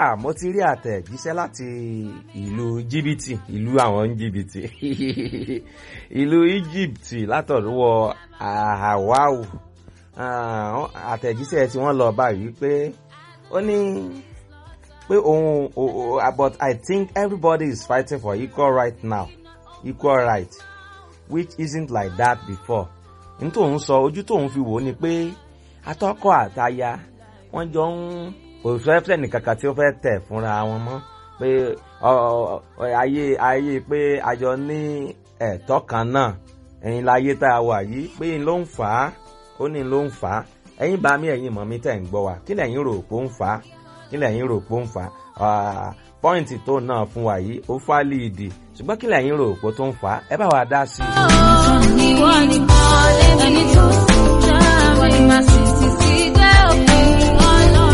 ah mo ti rí àtẹ̀jíṣẹ́ láti ìlú jìbìtì ìlú àwọn jìbìtì ìlú Egypt látọ̀dúwọ̀ Ahawau àtẹ̀jíṣẹ́ tí wọ́n lọ báyìí pé ó ní pé òun but I think everybody is fighting for equal right now equal right which isn't like that before n tóun sọ ojú tóun fi wò ó ni pé atọ́kọ àtaya wọ́n jọ ń òṣèlú nìkankan tí ó fẹ́ tẹ̀ fúnra wọn mọ́ pé ayé ayé pé àjọ ní ẹ̀tọ́ kan náà ẹ̀yin láyé tá a wà yìí pé n ló ń fà á ó ní ló ń fà á ẹ̀yin bá mi ẹ̀yin mọ̀ mi tẹ̀ ń gbọ́ wa kí lẹ̀yin rò pé ó ń fà á kí lẹ̀yin rò pé ó ń fà á pọ́ìntì tó náà fún wa yìí ó fà líìdì ṣùgbọ́n kí lẹ̀yin rò pé tó ń fà á ẹ bá wa dá sí i. ìwọ ni ẹni tó sì já ìwọ ni màá sì ti sí dé òpin ọlọ́run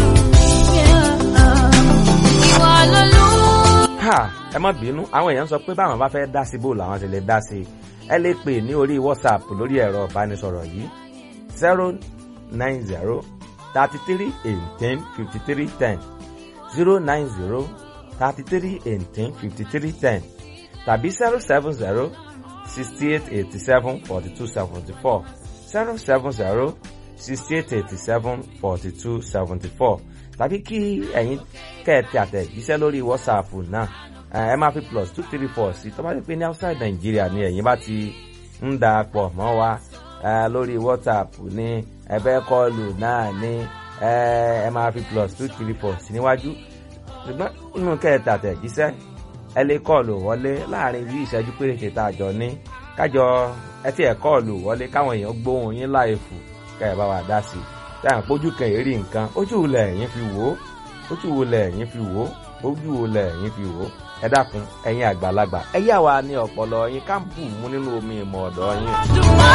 ìwọ lolú. ha ẹ má bínú àwọn èèyàn sọ pé báwọn bá fẹ́ dá sí bò làwọn ti lè dá sí ẹ lè pè ní orí whatsapp lórí ẹ̀rọ ìbánisọ̀rọ̀ yìí zero nine zero thirty three eighteen fifty three ten zero nine zero thirty three eighteen fifty three ten tàbí zero seven zero sixty eight eighty seven forty two seventy four zero seven zero sixty eight eighty seven forty two seventy four tàbí kí ẹ̀yin kẹ́ẹ̀tì àtẹ̀jíṣẹ́ lórí whatsapp náà ẹ máa fi plus two three four sí tó bá ti pé ní outside Nigeria ni ẹ̀yin bá ti ń da pọ̀ mọ́ wa lórí whatsapp ní ẹ̀bẹ̀ kọlù náà ní ẹ máa fi plus two three four sí níwájú ṣùgbọ́n nínú kẹ́ẹ̀tì àtẹ̀jíṣẹ́ ẹ lè kọlù wọlé láàrin bí ìṣẹ́jú péréte tá a jọ ní kájọ ẹ tí ẹ kọlù wọlé káwọn èèyàn gbóhùn yín láìfù kẹ́ ẹ bá wa dá sí i táyà pójú kan èrí nǹkan ojú wo lẹ̀yin fi wò ó ojú wo lẹ̀yin fi wò ó ojú wo lẹ̀yin fi wò ó ẹ dákun ẹ̀yin àgbàlagbà ẹ yà wá ní ọpọlọ yín ká bù mú nínú omi ìmọ̀ ọ̀dọ̀ yín.